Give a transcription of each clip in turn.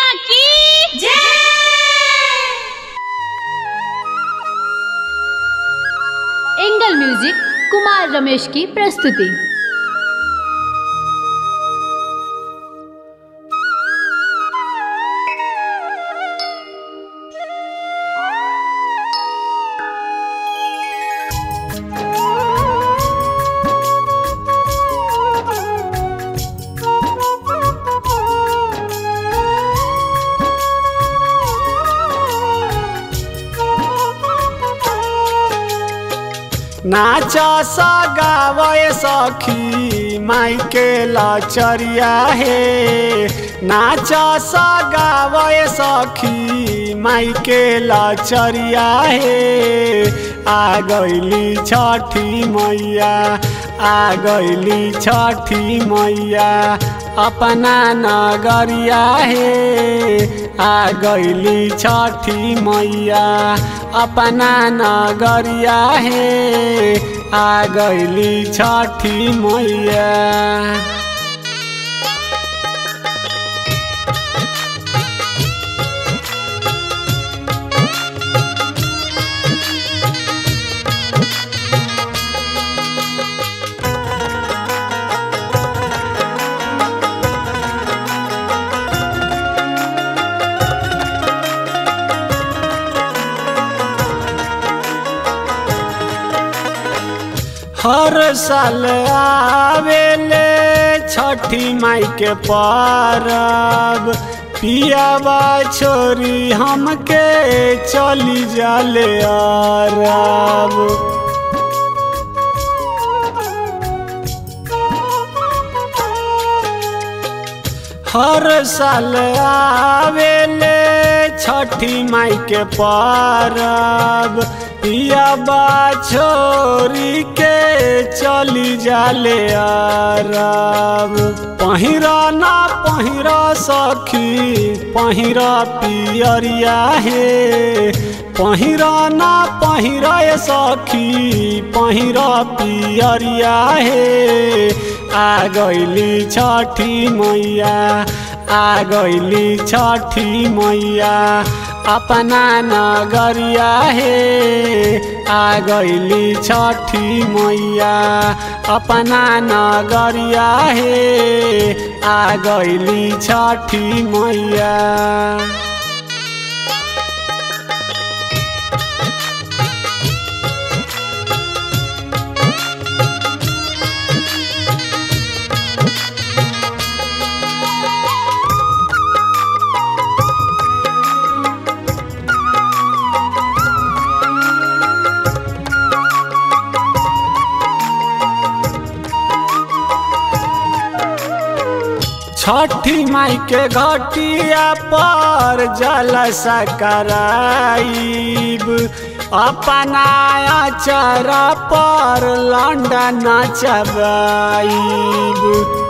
मैया की angle music Kumar Ramesh की प्रस्तुति नाच सगावय सखी माइके लचरिया हे नाच सगावय सखी माइके लचरिया हे आ गइली छठी मैया आ गइली छठी मैया अपना नगरिया हे आ गइली छठी मैया अपना नगरिया हे आ गइली छठी मैया हर साल आवेले छठी माई के परब पियाबा छोरी हमके चली जाले अरब हर साल आवेले छठी माई के परब पियाबा छोरी के चली जाले अरब पहिरा ना पहिरा सखी पहिरा पियरिया हे पहिरा ना पहिरा सखी पहिरा पियरिया हे आ गइली छठी मैया आ गइली छठी मैया अपना नगरिया हे आ गइली छठी मैया अपना नगरिया हे आ गइली छठी मैया छठी माई के घटिया पर जलसा कराइब अपना अचर पर लंडा नचबाइब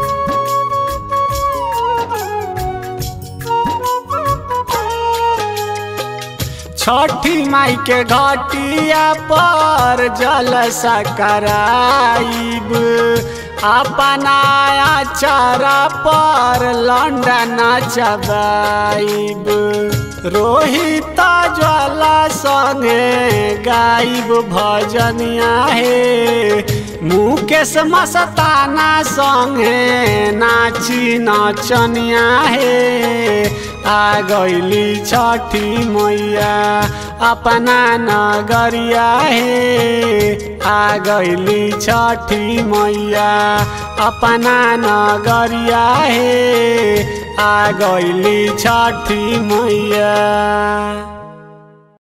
छठी माई के घटिया पर जलसा कराइब अपना अचारा पर लंडा नचबाइब रोहित ज्वाला संगे गाइब भजनिया हे मुकेश मस्ताना संगे नाची नचनिया हे आ गइली छठी मैया अपना नगरिया हे आ गइली छठी मैया अपना नगरिया हे आ गइली छठी मैया